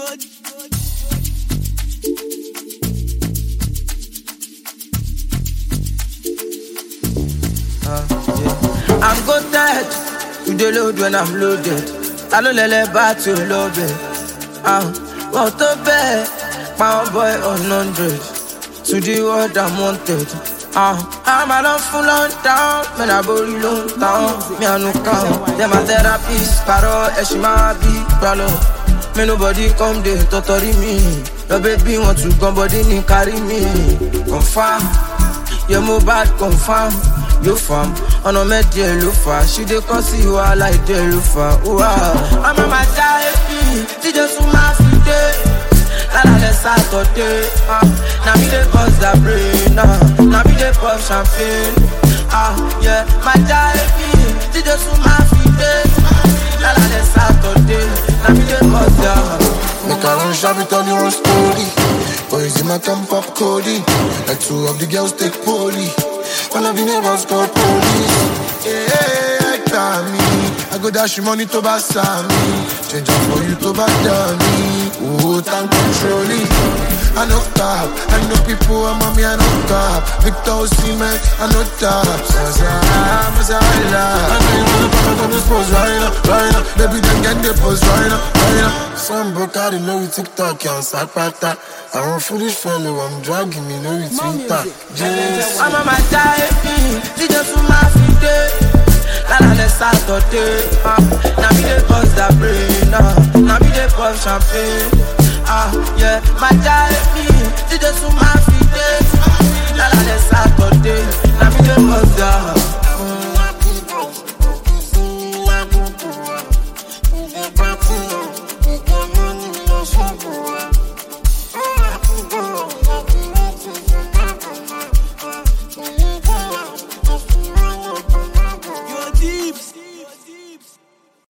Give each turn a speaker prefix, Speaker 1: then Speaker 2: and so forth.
Speaker 1: I'm goated. You dey load when I'm loaded. Ta ló lẹ́lẹ́ bá tí o lọ bẹ̀? Wọ́n tó bẹ́ẹ̀, power boy on hundred. To the world I'm wanted. I'm a don full on down, man I borí ló ń tàn, mi àánú kàn. Dem a therapist, pàrọ̀ ẹ̀ṣin máa bí gbàlọ́. May nobody come dey tọ́tọ́rí mi. Your baby want to gun body ní kárí mi. Confirm, yeah mo bad confirm. Yo fam, ọ̀nà mẹ́dí ẹ̀ ló fà. Ṣé dé kọ́ sí wàhálà ìdí ẹ̀ ló fà? Ọmọ màá já ebi, tíjọ́ tún máa fi dé. Lálàlẹ̀ Sátọ̀dé, na mi dey cause the brain, na mi dey pop champagne. Ah, yeah, màá já ebi, tíjọ́ tún máa fi dé. Lálàlẹ̀ Sátọ̀dé, na mi dey cause the.
Speaker 2: Make I run shabby, tell you one story. Boys in my camp pop Cody. Like two of the girls take poly. One of the neighbors called police. Yeah, I got me. I go dash you money to buy me. Change up for you to buy me. Oh, time controlling. I know top. I know people, I'm on me, I know top. Victor Osimhen, I know top. Zaza, Mazaila. I know you wanna pop up on this pose right now, right now. Baby, then get the pose right now, right now. Some broke out in lórí TikTok, yàn sápátá. Àwọn foolish fellow, I'm dragging me lórí Twitter. Jésù.
Speaker 1: Ọmọ màá já ebi, tíjọ́ tún máa fi dé. Lálàlẹ̀ Sátọ̀dé, na mi dey cause the brain, na mi dey pop champagne. Ah, yeah, màá já ebi, tíjọ́ tún máa fi dé. Lálàlẹ̀ Sátọ̀dé, na mi dey cause the.